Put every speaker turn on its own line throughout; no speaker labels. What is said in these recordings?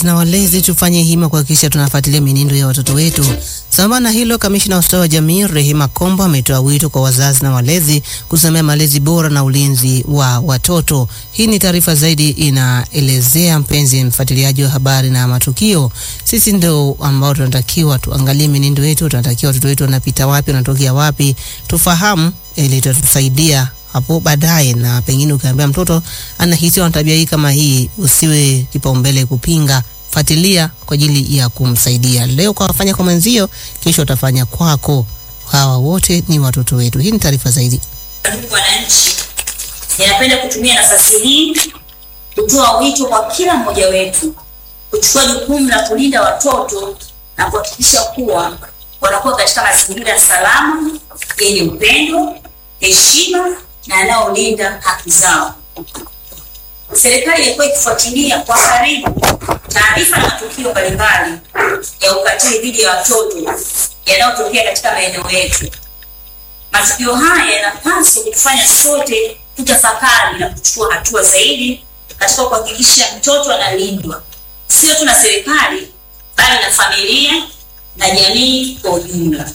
wazazi na walezi tufanye hima kuhakikisha tunafuatilia mienendo ya watoto wetu. Sambamba na hilo, kamishna wa ustawi wa jamii Rehema Kombo ametoa wito kwa wazazi na walezi kusimamia malezi bora na ulinzi wa watoto. Hii ni taarifa zaidi inaelezea, mpenzi mfuatiliaji wa habari na matukio, sisi ndio ambao tunatakiwa tuangalie mienendo yetu, tunatakiwa watoto wetu wanapita wapi, wanatokea wapi, tufahamu ili itatusaidia hapo baadaye, na pengine ukiambia mtoto anahisi ana tabia hii kama hii, usiwe kipaumbele kupinga, fuatilia kwa ajili ya kumsaidia. Leo kwa wafanya kwa mwenzio, kesho utafanya kwako. Hawa wote ni watoto wetu. Hii ni taarifa zaidi.
Ndugu wananchi, ninapenda kutumia nafasi hii kutoa wito kwa kila mmoja wetu kuchukua jukumu la kulinda watoto na kuhakikisha kuwa wanakuwa katika mazingira salama yenye upendo, heshima na yanayolinda haki zao. Serikali imekuwa ikifuatilia kwa karibu taarifa na matukio mbalimbali ya ukatili dhidi ya watoto yanayotokea katika maeneo yetu. Matukio haya yanapaswa kutufanya sote tutafakari na kuchukua hatua zaidi katika kuhakikisha mtoto analindwa, sio tu na serikali, bali na familia na jamii kwa ujumla.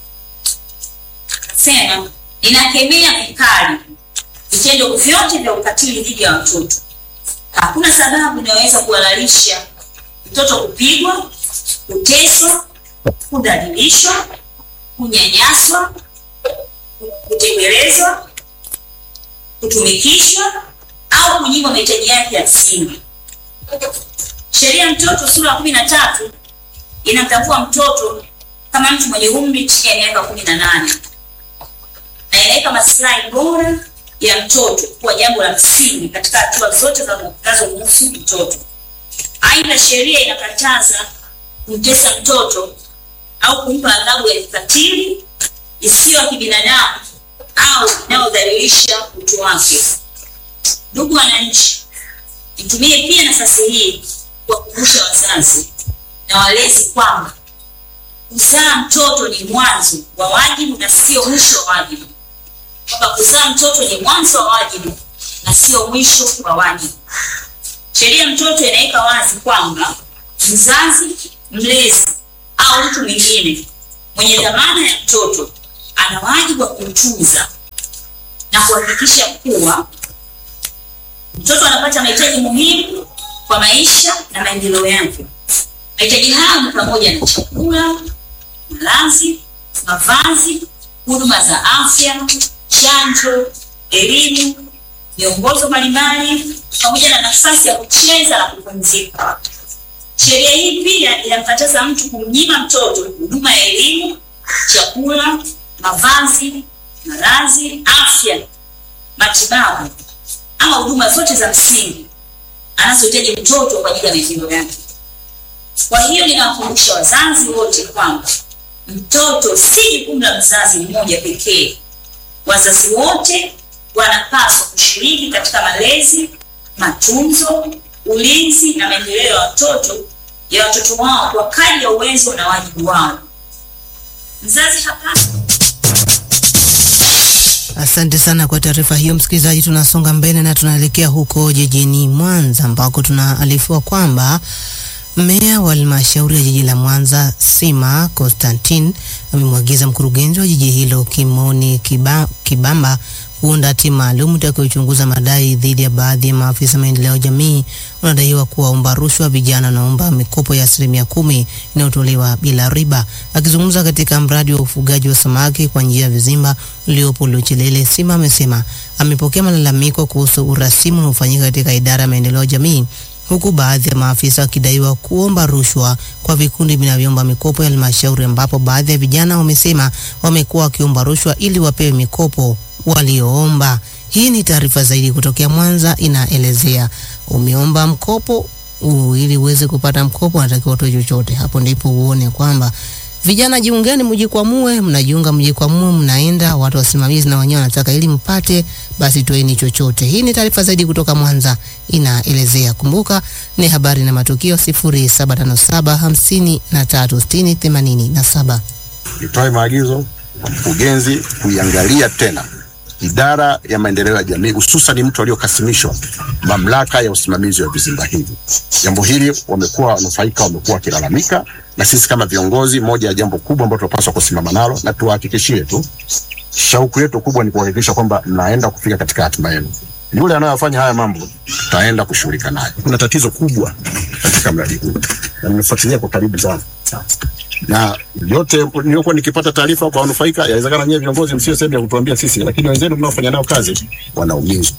Sema ninakemea vikali vitendo vyote vya ukatili dhidi ya watoto. Hakuna sababu inayoweza kuhalalisha mtoto kupigwa, kuteswa, kudhalilishwa, kunyanyaswa, kutekelezwa, kutumikishwa au kunyimwa mahitaji yake ya msingi. Sheria ya mtoto sura ya kumi na tatu inamtambua mtoto kama mtu mwenye umri chini ya miaka kumi na nane na inaweka maslahi bora ya mtoto kuwa jambo la msingi katika hatua zote zinazomhusu mtoto. Aidha, sheria inakataza kumtesa mtoto au kumpa adhabu ya kikatili isiyo ya kibinadamu au inayodhalilisha utu wake. Ndugu wananchi, nitumie pia nafasi hii kuwakumbusha wazazi na walezi kwamba kuzaa mtoto ni mwanzo wa wajibu na sio mwisho wa wajibu, kwamba kuzaa mtoto ni mwanzo wa wajibu na sio mwisho wa wajibu. Sheria ya mtoto inaweka wazi kwamba mzazi, mlezi au mtu mwingine mwenye dhamana ya mtoto ana wajibu wa kumtunza na kuhakikisha kuwa mtoto anapata mahitaji muhimu kwa maisha na maendeleo yake. Mahitaji hayo ni pamoja na chakula, malazi, mavazi, huduma za afya, chanjo, elimu, miongozo mbalimbali pamoja na nafasi ya kucheza na kupumzika. Sheria hii pia inamkataza mtu kumnyima mtoto huduma ya elimu, chakula, mavazi, malazi, afya, matibabu ama huduma zote za msingi anazohitaji mtoto kwa ajili ya maendeleo yake. Kwa hiyo ninawakumbusha wazazi wote kwamba mtoto si jukumu la mzazi mmoja pekee. Wazazi wote wanapaswa kushiriki katika malezi, matunzo, ulinzi na maendeleo ya watoto ya watoto wao kwa kadri ya uwezo na wajibu wao. Mzazi hapaswi
Asante sana kwa taarifa hiyo, msikilizaji. Tunasonga mbele na tunaelekea huko jijini Mwanza ambako tunaarifiwa kwamba meya wa halmashauri ya jiji la Mwanza Sima Constantine amemwagiza mkurugenzi wa jiji hilo Kimoni Kiba, Kibamba kuunda timu maalum itakayochunguza madai dhidi ya baadhi ya maafisa maendeleo ya jamii wanadaiwa kuwaomba rushwa vijana wanaomba mikopo ya asilimia kumi inayotolewa bila riba. Akizungumza katika mradi wa ufugaji wa samaki kwa njia ya vizimba uliopo Luchelele, Sima amesema amepokea malalamiko kuhusu urasimu unaofanyika katika idara ya maendeleo ya jamii huku baadhi ya maafisa wakidaiwa kuomba rushwa kwa vikundi vinavyoomba mikopo ya halmashauri, ambapo baadhi ya vijana wamesema wamekuwa wakiomba rushwa ili wapewe mikopo walioomba. Hii ni taarifa zaidi kutokea Mwanza, inaelezea umeomba mkopo u, ili uweze kupata mkopo unatakiwa utoe chochote. Hapo ndipo uone kwamba vijana jiungeni, mjikwamue, mnajiunga, mjikwamue, mnaenda watu wasimamizi na wenyewe wanataka ili mpate, basi toeni chochote. Hii ni taarifa zaidi kutoka Mwanza inaelezea. Kumbuka ni habari na matukio 0757536087.
Nitoe maagizo kwa mkurugenzi kuiangalia tena idara ya maendeleo ya jamii, hususan mtu aliokasimishwa mamlaka ya usimamizi wa vizimba hivi. Jambo hili wamekuwa wanufaika, wamekuwa wakilalamika, na sisi kama viongozi, moja ya jambo kubwa ambalo tunapaswa kusimama nalo na tuwahakikishie tu, shauku yetu kubwa ni kuhakikisha kwamba mnaenda kufika katika hatima yenu. Yule anayofanya haya mambo tutaenda kushughulika naye. Kuna tatizo kubwa katika mradi huu na nimefuatilia kwa karibu sana na yote niliokuwa nikipata taarifa kwa wanufaika, yawezekana nyewe viongozi msio sehemu ya kutuambia sisi, lakini wenzenu mnaofanya nao kazi wanaumizwa.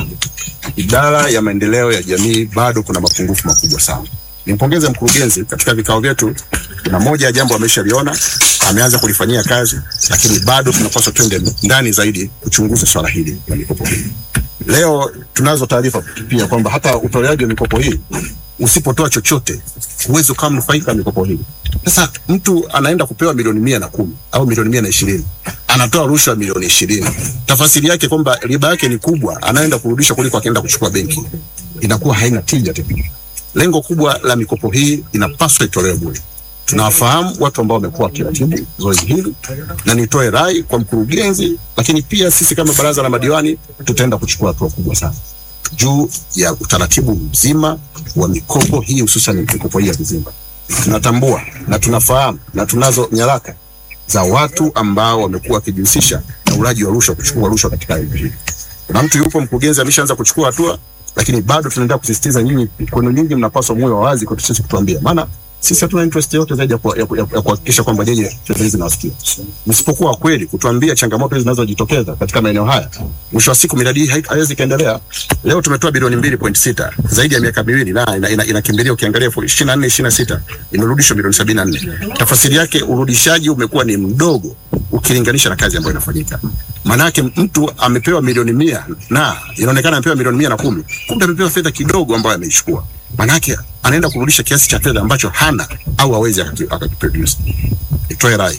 Idara ya maendeleo ya jamii bado kuna mapungufu makubwa sana. Nimpongeze mkurugenzi, katika vikao vyetu kuna moja ya jambo ameshaliona, ameanza kulifanyia kazi, lakini bado tunapaswa twende ndani zaidi kuchunguza swala hili la mikopo hii. Leo tunazo taarifa pia kwamba hata utoleaji wa mikopo hii usipotoa chochote huwezi ukawa mnufaika wa mikopo hii. Sasa mtu anaenda kupewa milioni mia na kumi au milioni mia na ishirini anatoa rushwa milioni ishirini tafasiri yake kwamba riba yake ni kubwa, anaenda kurudisha kuliko akienda kuchukua benki, inakuwa haina tija tena. Lengo kubwa la mikopo hii inapaswa itolewe bure. Tunawafahamu watu ambao wamekuwa wakiratibu zoezi hili, na nitoe rai kwa mkurugenzi, lakini pia sisi kama baraza la madiwani tutaenda kuchukua hatua kubwa sana juu ya utaratibu mzima wa mikopo hii, hususan mikopo hii ya vizimba. Tunatambua na tunafahamu na tunazo nyaraka za watu ambao wamekuwa wakijihusisha na ulaji wa rushwa, kuchukua rushwa katika eneo hili. Kuna mtu yupo, mkurugenzi ameshaanza kuchukua hatua, lakini bado tunaendelea kusisitiza nyinyi, kwenu nyinyi mnapaswa muwe wawazi kwetu sisi kutuambia, maana sisi hatuna interest yote zaidi ya kuha- ya ku- ya ku- ya kuhakikisha kwamba nyinyi fedha hizi zinawasikia. Msipokuwa kweli kutuambia changamoto hizi zinazojitokeza katika maeneo haya, mwisho wa siku miradi hii hai- haiwezi ikaendelea. Leo tumetoa bilioni mbili point sita zaidi ya miaka miwili na inakimbilia ina, ina inakimbilia ukiangalia ishirini na nne ishirini na sita imerudishwa milioni sabini na nne. Tafasiri yake urudishaji umekuwa ni mdogo ukilinganisha na kazi ambayo inafanyika. Maanake mtu amepewa milioni mia na inaonekana amepewa milioni mia na kumi, kumbe amepewa fedha kidogo ambayo ameichukua. Maanake anaenda kurudisha kiasi cha fedha ambacho hana au hawezi akaki- akakiproduce. Nitoe rai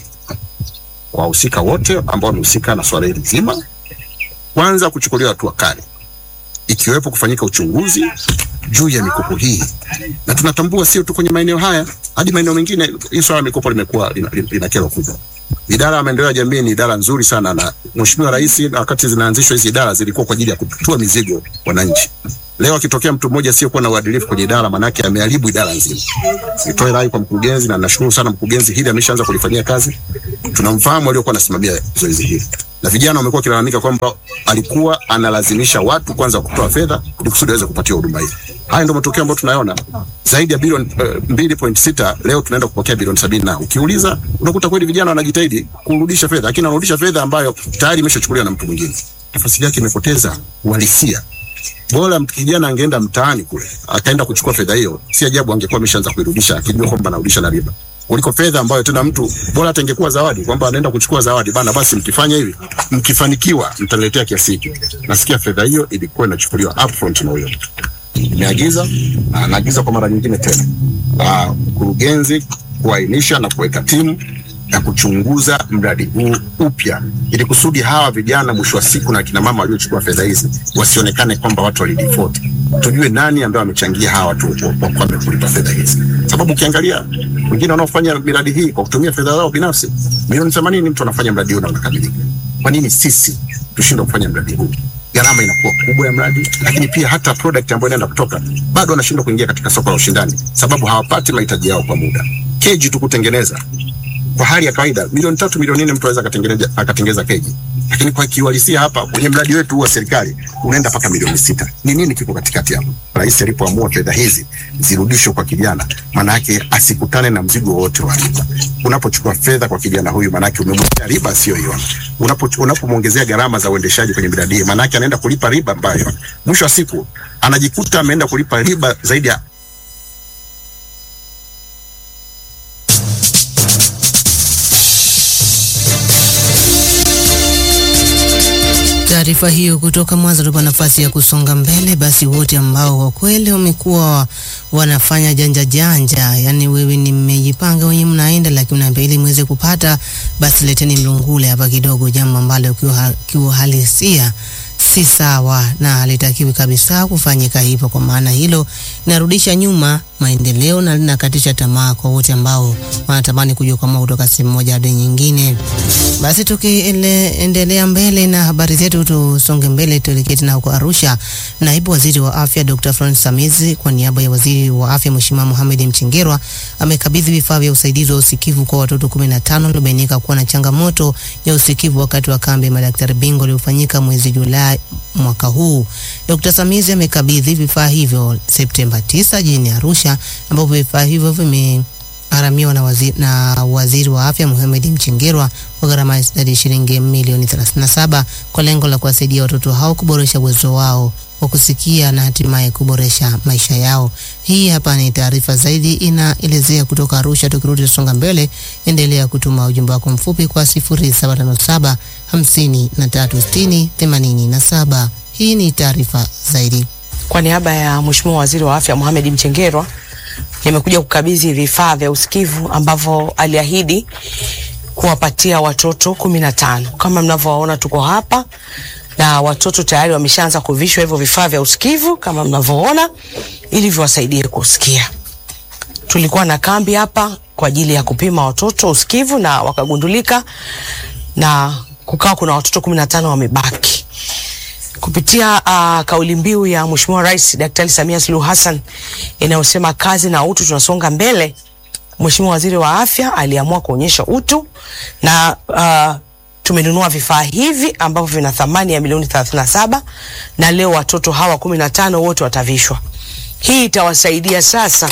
kwa wahusika wote ambao wamehusika na swala hili zima, kwanza kuchukuliwa hatua kali, ikiwepo kufanyika uchunguzi juu ya mikopo hii, na tunatambua sio tu kwenye maeneo haya, hadi maeneo mengine hii swala la mikopo limekuwa lina, lina, lina kero kubwa. Idara ya maendeleo ya jamii ni idara nzuri sana, na Mheshimiwa Rais na wakati zinaanzishwa hizi idara zilikuwa kwa ajili ya kutua mizigo wananchi. Leo akitokea mtu mmoja asiyokuwa na uadilifu kwenye idara, manake ameharibu idara nzima. Nitoe rai kwa mkurugenzi, na nashukuru sana mkurugenzi, hili ameshaanza kulifanyia kazi. Tunamfahamu aliokuwa anasimamia zoezi hili, na vijana wamekuwa wakilalamika kwamba alikuwa analazimisha watu kwanza kutoa fedha ili kusudi waweze kupatiwa huduma hii. Haya ndio matokeo ambayo tunayaona, zaidi ya bilioni uh, mbili point sita leo tunaenda kupokea bilioni sabini na ukiuliza unakuta kweli vijana wanajitahidi kurudisha fedha, lakini wanarudisha fedha ambayo tayari imeshachukuliwa na mtu mwingine. Tafasiri yake imepoteza uhalisia bora mtu kijana angeenda mtaani kule akaenda kuchukua fedha hiyo, si ajabu angekuwa ameshaanza kuirudisha akijua kwamba anarudisha na riba, kuliko fedha ambayo tena mtu bora hata ingekuwa zawadi, kwamba anaenda kuchukua zawadi bana, basi mkifanya hivi, mkifanikiwa mtaniletea kiasi hiki. Nasikia fedha hiyo ilikuwa inachukuliwa upfront na huyo mtu. Nimeagiza na naagiza kwa mara nyingine tena ah, mkurugenzi kuainisha na kuweka timu ya kuchunguza mradi huu upya ili kusudi hawa vijana mwisho wa siku na kina mama waliochukua fedha hizi wasionekane kwamba watu walidefault. Tujue nani ambaye amechangia hawa watu wakwame kulipa fedha hizi, sababu ukiangalia wengine wanaofanya miradi hii kwa kutumia fedha zao binafsi, milioni themanini mtu anafanya mradi huu na unakamilika. Kwa nini sisi tushindwe kufanya mradi huu? Gharama inakuwa kubwa ya mradi, lakini pia hata product ambayo inaenda kutoka bado wanashindwa kuingia katika soko la ushindani, sababu hawapati mahitaji yao kwa muda. Keji tu kutengeneza kwa hali ya kawaida milioni tatu milioni nne mtu anaweza akatengeneza akatengeneza keji, lakini kwa kiuhalisia hapa kwenye mradi wetu huu wa serikali unaenda mpaka milioni sita. Ni nini kiko katikati hapo? Rais alipoamua fedha hizi zirudishwe kwa kijana, maana yake asikutane na mzigo wote wa riba. Unapochukua fedha kwa kijana huyu, maana yake umemwekea riba asiyoiona. Unapo unapomwongezea gharama za uendeshaji kwenye miradi hii, maana yake anaenda kulipa riba ambayo mwisho wa siku anajikuta ameenda kulipa riba zaidi ya
Taarifa hiyo kutoka Mwanza tupa nafasi ya kusonga mbele. Basi wote ambao kwa kweli wamekuwa wanafanya janja janja, yani wewe ni mmejipanga wenye mnaenda, lakini unaambia ili mweze kupata, basi leteni mlungule hapa kidogo, jambo ambalo kiuha- kiuhalisia si sawa na halitakiwi kabisa kufanyika hivyo. Kwa maana hilo narudisha nyuma maendeleo na linakatisha tamaa kwa wote ambao wanatamani kujikwamua kutoka sehemu moja hadi nyingine. Basi tukiendelea mbele na habari zetu, tusonge mbele, tuelekee tena huko Arusha. Naibu Waziri wa Afya Dr. Francis Samizi kwa niaba ya Waziri wa Afya Mheshimiwa Mohamed Mchengerwa amekabidhi vifaa vya usaidizi wa usikivu kwa watoto 15 waliobainika kuwa na changamoto ya usikivu wakati wa kambi ya madaktari bingwa iliyofanyika mwezi Julai mwaka huu. Dr. Samizi amekabidhi vifaa hivyo Septemba 9 jijini Arusha ambapo vifaa hivyo vimegharamiwa na waziri, na waziri wa afya Mohamed Mchengerwa kwa gharama ya shilingi milioni 37 kwa lengo la kuwasaidia watoto hao kuboresha uwezo wao wa kusikia na hatimaye kuboresha maisha yao. Hii hapa ni taarifa zaidi inaelezea kutoka Arusha. Tukirudi tusonga mbele, endelea kutuma ujumbe wako mfupi kwa 0757 5360 87. Hii ni taarifa zaidi.
Kwa niaba ya Mheshimiwa Waziri wa Afya Mohamed Mchengerwa nimekuja kukabidhi vifaa vya usikivu ambavyo aliahidi kuwapatia watoto kumi na tano. Kama mnavyowaona tuko hapa na watoto tayari wameshaanza kuvishwa hivyo vifaa vya usikivu kama mnavyoona, ili viwasaidie kusikia. Tulikuwa na kambi hapa kwa ajili ya kupima watoto usikivu na wakagundulika, na kukawa kuna watoto kumi na tano wamebaki kupitia uh, kauli mbiu ya Mheshimiwa Rais Daktari Samia Suluhu Hassan inayosema kazi na utu tunasonga mbele. Mheshimiwa Waziri wa Afya aliamua kuonyesha utu na uh, tumenunua vifaa hivi ambavyo vina thamani ya milioni 37 na leo watoto hawa 15 wote watavishwa. Hii itawasaidia sasa,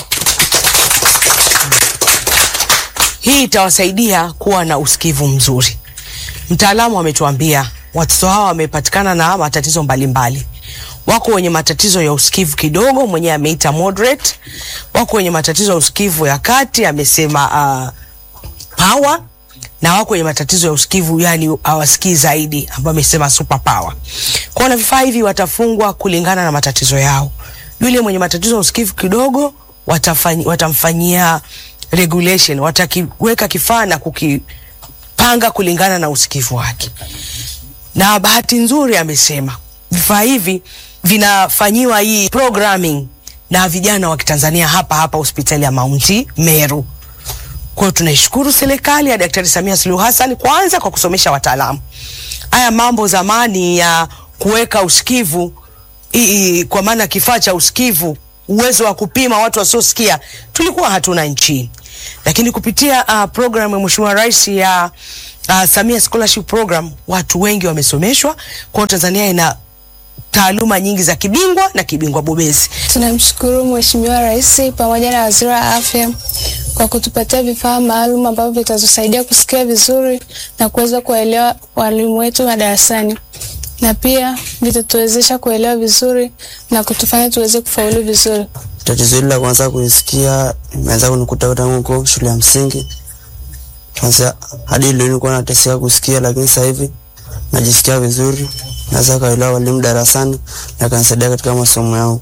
hii itawasaidia kuwa na usikivu mzuri. Mtaalamu ametuambia watoto hawa wamepatikana na matatizo mbalimbali mbali. Wako wenye matatizo ya usikivu kidogo, mwenyewe ameita moderate. Wako wenye matatizo ya usikivu ya kati, amesema uh, power, na wako wenye matatizo ya usikivu yani hawasikii zaidi, ambao amesema super power. Kwa na vifaa hivi watafungwa kulingana na matatizo yao. Yule mwenye matatizo ya usikivu kidogo watafanya, watamfanyia regulation, watakiweka kifaa na kukipanga kulingana na usikivu wake na bahati nzuri amesema vifaa hivi vinafanyiwa hii programming na vijana wa Kitanzania hapa hapa hospitali ya Mount Meru. Kwa hiyo tunaishukuru serikali ya Daktari Samia Suluhu Hassan kwanza kwa kusomesha wataalamu. Haya mambo zamani ya kuweka usikivu ii, kwa maana kifaa cha usikivu, uwezo wa kupima watu wasiosikia tulikuwa hatuna nchini, lakini kupitia uh, program ya Mheshimiwa Rais ya uh, Samia Scholarship Program watu wengi wamesomeshwa. Kwa hiyo Tanzania ina taaluma nyingi za kibingwa na kibingwa bobezi.
Tunamshukuru Mheshimiwa Rais pamoja na Waziri wa Afya kwa kutupatia vifaa maalum ambavyo vitatusaidia kusikia vizuri na kuweza kuwaelewa walimu wetu madarasani na pia vitatuwezesha kuelewa vizuri na kutufanya tuweze kufaulu vizuri.
Tatizo hili la kwanza kulisikia imeanza kunikuta tangu huko shule ya msingi. Kwanza hadi leo nilikuwa nateseka kusikia, lakini sasa hivi najisikia vizuri, naweza kaelewa walimu darasani na kanisaidia katika masomo yangu.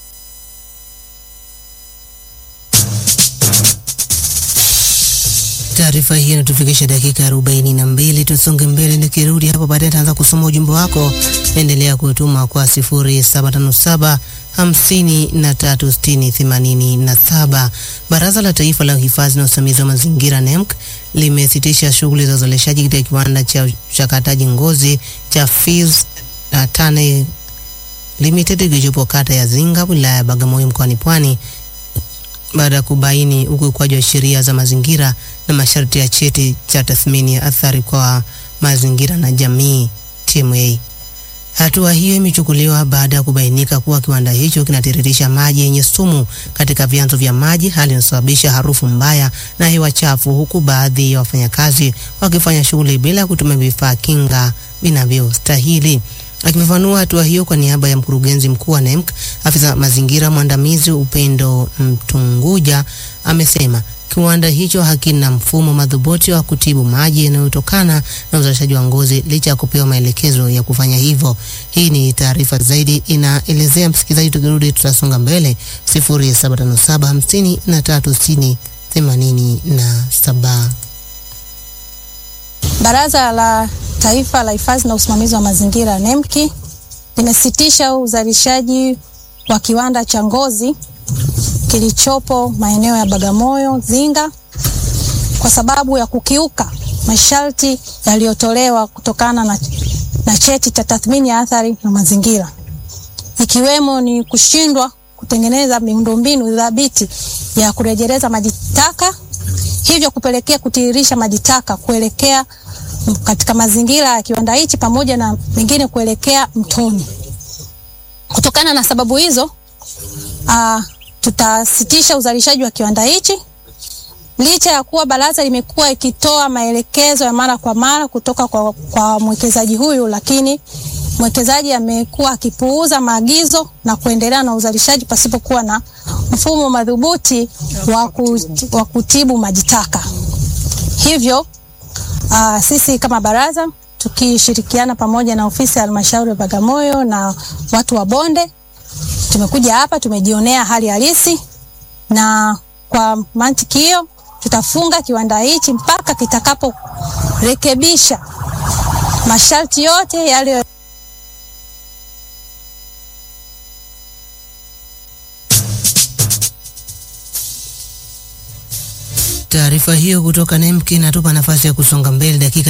Taarifa hii inatufikisha dakika arobaini na mbili. Tusonge mbele, nikirudi hapo baadaye nitaanza kusoma ujumbe wako. Endelea kutuma kwa sifuri saba tano saba hamsini na tatu sitini themanini na saba. Baraza la Taifa la Uhifadhi na Usimamizi wa Mazingira NEMC limesitisha shughuli za uzalishaji katika kiwanda cha uchakataji ngozi cha Fils uh, Tane Limited kilichopo kata ya Zinga wilaya ya Bagamoyo mkoani Pwani baada ya kubaini ukiukwaji wa sheria za mazingira na masharti ya cheti cha tathmini ya athari kwa mazingira na jamii TMA. Hatua hiyo imechukuliwa baada ya kubainika kuwa kiwanda hicho kinatiririsha maji yenye sumu katika vyanzo vya maji, hali inayosababisha harufu mbaya na hewa chafu, huku baadhi ya wafanyakazi wakifanya shughuli bila kutumia vifaa kinga vinavyostahili. Akifafanua hatua hiyo kwa niaba ya mkurugenzi mkuu wa NEMC, afisa mazingira mwandamizi Upendo Mtunguja amesema kiwanda hicho hakina mfumo madhubuti wa kutibu maji yanayotokana na uzalishaji wa ngozi licha ya kupewa maelekezo ya kufanya hivyo. Hii ni taarifa zaidi inaelezea, msikilizaji, tukirudi tutasonga mbele 0757536087.
Baraza la Taifa la Hifadhi na Usimamizi wa Mazingira NEMKI limesitisha uzalishaji wa kiwanda cha ngozi kilichopo maeneo ya Bagamoyo Zinga kwa sababu ya kukiuka masharti yaliyotolewa kutokana na, na cheti cha tathmini ya athari na mazingira ikiwemo ni kushindwa kutengeneza miundombinu thabiti ya kurejeleza maji taka, hivyo kupelekea kutiririsha maji taka kuelekea katika mazingira ya kiwanda hichi pamoja na mengine kuelekea mtoni. Kutokana na sababu hizo, uh, tutasitisha uzalishaji wa kiwanda hichi licha ya kuwa baraza limekuwa ikitoa maelekezo ya mara kwa mara kutoka kwa, kwa mwekezaji huyu, lakini mwekezaji amekuwa akipuuza maagizo na kuendelea na uzalishaji pasipokuwa na mfumo madhubuti wa, ku, wa kutibu maji taka. Hivyo uh, sisi kama baraza tukishirikiana pamoja na ofisi ya halmashauri ya Bagamoyo na watu wa bonde tumekuja hapa tumejionea hali halisi, na kwa mantiki hiyo tutafunga kiwanda hichi mpaka kitakaporekebisha masharti yote yale
Taarifa hiyo kutoka NEMC inatupa nafasi ya kusonga mbele dakika